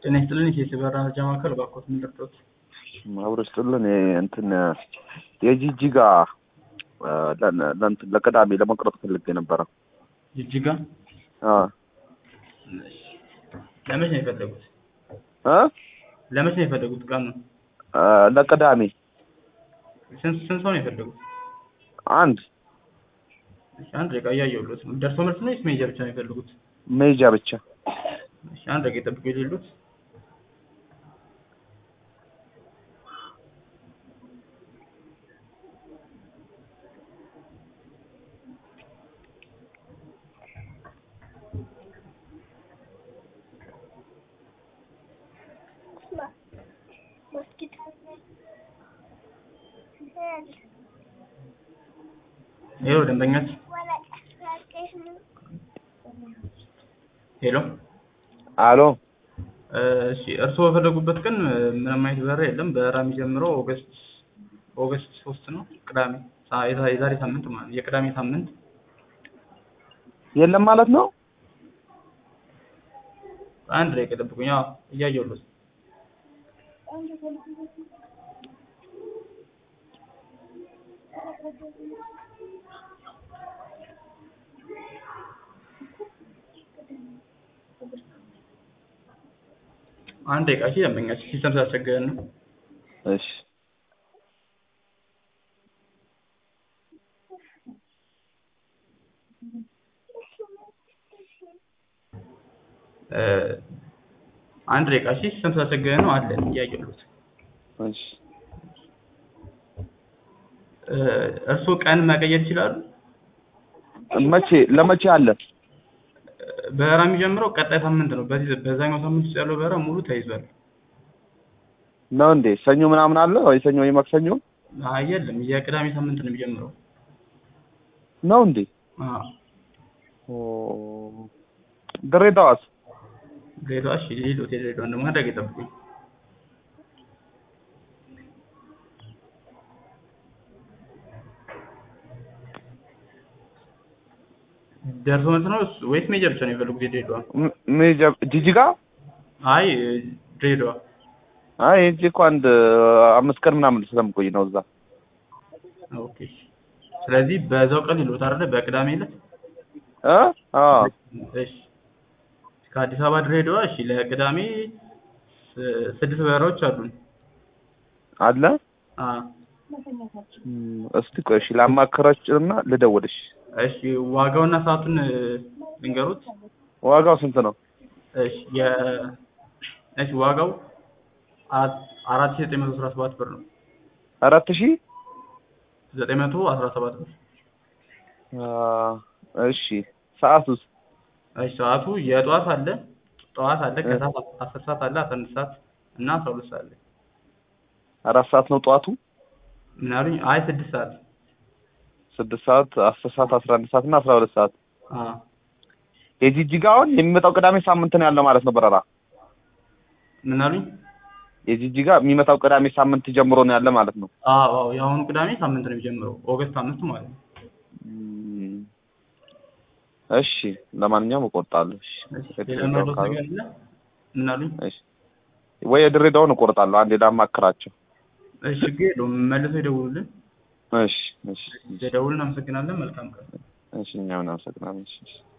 ጤና ይስጥልን የኢትዮ በራ መረጃ ማዕከል እባክዎት ምን ልርዳዎት? አብሮ ስጥልን እንትን የጂጂጋ ለእንትን ለቅዳሜ ለመቅረጥ ፈልጌ ነበረ። ጅጅጋ አ ለመቼ ነው የፈለጉት? እ ለመቼ ነው የፈለጉት? ቀኑ አ ለቅዳሜ ስንት ስንት ሰው ነው የፈለጉት? አንድ እሺ አንድ ደቂቃ እያየሁልዎት ነው። ደርሶ መልስ ነው ወይስ መሄጃ ብቻ ነው የፈለጉት? መሄጃ ብቻ። እሺ አንድ ደቂቃ ይጠብቁ የሌሉት ይኸው ደንበኛችን ሄሎ አሎ እሺ እርስዎ በፈለጉበት ቀን ምንም አይነት በረራ የለም። በረራ የሚጀምረው ኦገስት ኦገስት ሶስት ነው ቅዳሜ ሳ- የዛ- የዛሬ ሳምንት ማለት ነው። የቅዳሜ ሳምንት የለም ማለት ነው። አንድ ላይ ጠብቁኝ። አዎ እያየሁልዎት ነው። አንድ ደቂቃ እሺ ደንበኛችን ሲስተም ስላስቸገረን ነው። እሺ እ አንድ ደቂቃ እሺ ሲስተም ስላስቸገረን ነው አለን እያየሁልዎት እሺ እ እርስዎ ቀን መቀየር ይችላሉ? መቼ ለመቼ አለ? በረራ የሚጀምረው ቀጣይ ሳምንት ነው። በዚህ በዛኛው ሳምንት ውስጥ ያለው በረራ ሙሉ ተይዟል። ነው እንዴ? ሰኞ ምናምን አለ ወይ? ሰኞ ወይ ማክሰኞ አይ የለም፣ የቅዳሜ ሳምንት ነው የሚጀምረው። ነው እንዴ? አዎ ኦ ድሬዳዋስ? ድሬዳዋ እሺ፣ ሌሎት የድሬዳዋ ደግሞ አንድ ደቂቃ ይጠብቁኝ። ደርሶ መልስ ነው እሱ ወይስ ሜጀር ብቻ ነው የፈለጉት? የድሬዳዋ ም- መሄጃ ጂጂጋ? አይ ድሬዳዋ አይ ሂጅ እኮ አንድ አምስት ቀን ምናምን ስለምቆይ ነው እዛ። ኦኬ። ስለዚህ በዛው ቀን ይሉት አይደለ? በቅዳሜ ዕለት እ አዎ እሺ። ከአዲስ አበባ ድሬዳዋ እሺ፣ ለቅዳሜ ስ- ስድስት በረራዎች አሉን። አለ። አ እም፣ እስቲ ቆይ እሺ ላማክራችሁና ልደውልሽ። እሺ፣ ዋጋውና ሰዓቱን እ፣ ልንገሩት። ዋጋው ስንት ነው? እሺ የ እሺ ዋጋው አራት አራት ሺህ ዘጠኝ መቶ አስራ ሰባት ብር ነው። አራት ሺህ ዘጠኝ መቶ አስራ ሰባት ብር። አ፣ እሺ ሰዓቱስ? እሺ ሰዓቱ የጠዋት አለ ጠዋት አለ ከሰዓት አስር ሰዓት አለ አስራ አንድ ሰዓት እና አስራ ሁለት ሰዓት አለ። አራት ሰዓት ነው ጠዋቱ። ምን አሉኝ? አይ ስድስት ሰዓት ስድስት ሰዓት፣ አስር ሰዓት፣ አስራ አንድ ሰዓት እና አስራ ሁለት ሰዓት። አ የጂጂጋውን የሚመጣው ቅዳሜ ሳምንት ነው ያለው ማለት ነው በረራ። ምን አሉኝ? የጂጂጋ የሚመጣው ቅዳሜ ሳምንት ጀምሮ ነው ያለ ማለት ነው። አዎ አዎ የአሁኑ ቅዳሜ ሳምንት ነው የሚጀምረው ኦገስት አምስት ማለት ነው። እም፣ እሺ ለማንኛውም እቆርጣለሁ። እሺ እሺ ሌላ መረጃ ነገር አለ? ምን አሉኝ? እሺ ወይ የድሬዳውን እቆርጣለሁ። አንዴ ላማክራቸው። እሺ ችግር የለውም መልሰው ይደውሉልን። እሺ እሺ ደውልን። አመሰግናለን። መልካም ቀን። እሺ እኛም እናመሰግናለን። እሺ እሺ